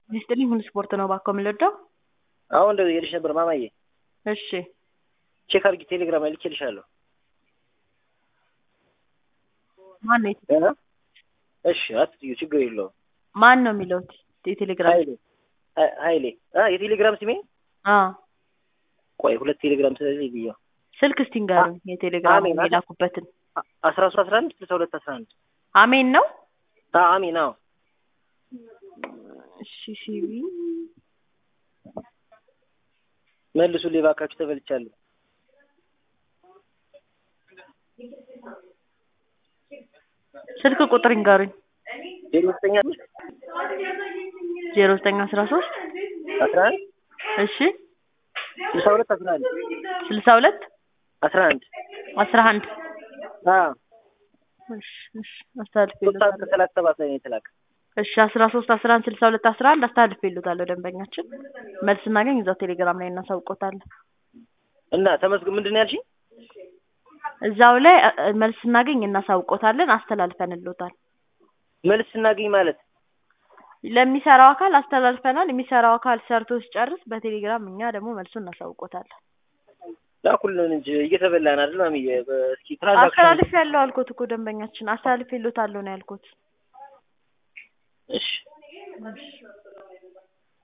ይስጥልኝ ሁሉ ስፖርት ነው እባክዎ የምንወደው። አሁን እንደው እየልሽ ነበር ማማዬ። እሺ ቼክ አድርጊ ቴሌግራም ላይ ልኬልሻለሁ። ማን ነው የት- እ? እሺ አትዩ ችግር የለውም። ማን ነው የሚለው የቴሌግራም ኃይሌ ሀ- ኃይሌ አ የቴሌግራም ስሜ አ ቆይ ሁለት ቴሌግራም ስለዚህ ብዬ ስልክ እስቲ ንገሩኝ የቴሌግራም አሜን። የላኩበትን አስራ ሶስት አስራ አንድ ስልሳ ሁለት አስራ አንድ አሜን ነው አሚን አዎ እሺ ሲቪ መልሱልኝ እባካችሁ ተበልቻለሁ። ስልክ ቁጥር ይንገሩኝ ዜሮ ዘጠኝ አምስት ዜሮ ዘጠኝ አስራ ሶስት አስራ አንድ እሺ ስልሳ ሁለት አስራ አንድ ስልሳ ሁለት አስራ አንድ አስራ አንድ አዎ እሺ እሺ አስተላልፌ ሶስት ሰዓት ከሰላሳ ሰባት ላይ ነው የተላከ። እሺ አስራ ሶስት አስራ አንድ ስልሳ ሁለት አስራ አንድ አስተላልፌ ይሉታለሁ ደንበኛችን መልስ እናገኝ እዛው ቴሌግራም ላይ እናሳውቆታለን እና ተመስገን ምንድን ነው ያልሽኝ? እዛው ላይ እ- እ- መልስ እናገኝ እናሳውቆታለን አስተላልፈንልዎታል መልስ ስናገኝ ማለት ለሚሰራው አካል አስተላልፈናል የሚሰራው አካል ሰርቶ ሲጨርስ በቴሌግራም እኛ ደግሞ መልሱን እናሳውቆታለን ላኩልን እንጂ እየተበላን አይደል ማሚዬ? እስኪ ትራንዛክሽን አስተላልፍ ያለው አልኩት እኮ ደንበኛችን አስተላልፍ ይሉታለሁ ነው ያልኩት እሺ እሺ